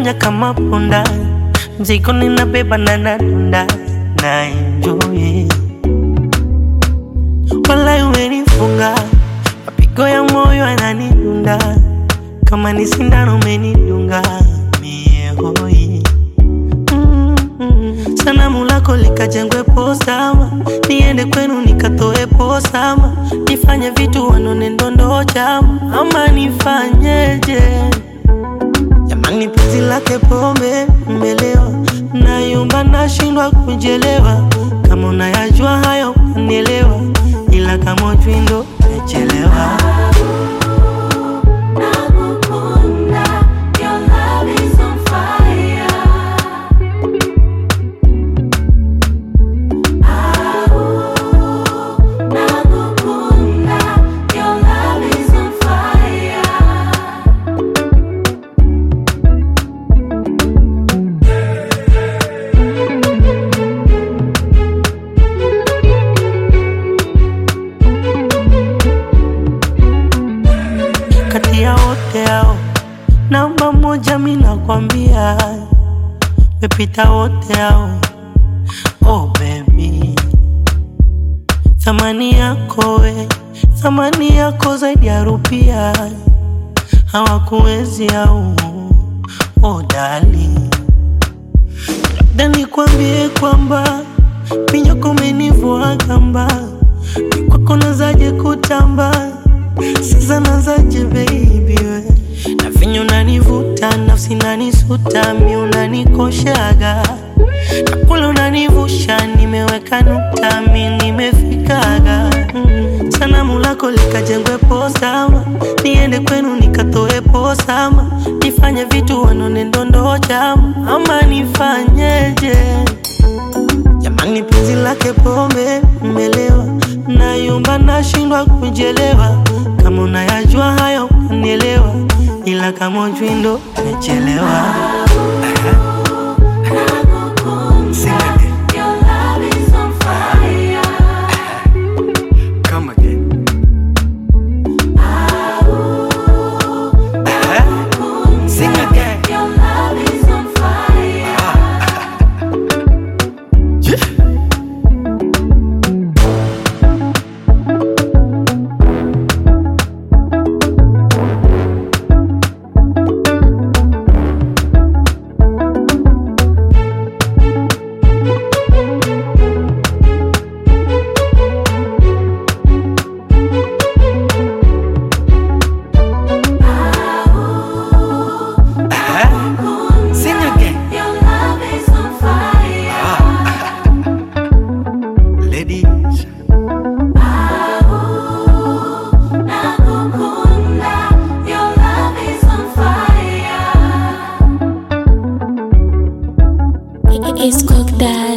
unanifanya kama punda, mzigo ninabeba na nadunda na enjoy. Walai umenifunga, mapigo ya moyo yananidunda, kama ni sindano umenidunga mie hoi. Mm-mm. Sanamu lako likajengwe posama, niende kwenu nikatoe posama, nifanye vitu wanone ndondo chama, ama nifanyeje? Jamani, penzi lake pombe mmelewa, nayumba nashindwa kujelewa. Kama unayajua hayo unielewa, ila kama ujui ndo umechelewa. Nakukunda, your love is on fire. Ah, nakukunda, your love is on fire. Kati ya wote hao, namba moja mi nakwambia, mepita wote hao. Oh baby, thamani yako we, thamani yako zaidi ya rupia, hawakuwezi au oh darling labda nikwambie kwamba minyoko umenivua kamba, ni kwako nazaje kutamba, sasa nazaje baby we na vinyo unanivuta, nafsi nanisuta, mi unanikoshaga na kule unanivusha, nimeweka nukta, mi nimefikaga mm. Sanamu lako likajengwe posama, niende kwenu nikatoe posama, nifanye vitu wanone ndondo chama, ama nifanyeje? Jamani, penzi lake pombe mmelewa, nayumba nashindwa kujelewa. Kama unayajua hayo unielewa, ila kama ujui ndo umechelewa. Sing again. Your love is on fire. Come again. Sing again. Your love is on fire. Sing again. Your love is on fire. Ladies. Nakukunda, your love is on fire. It's cooked that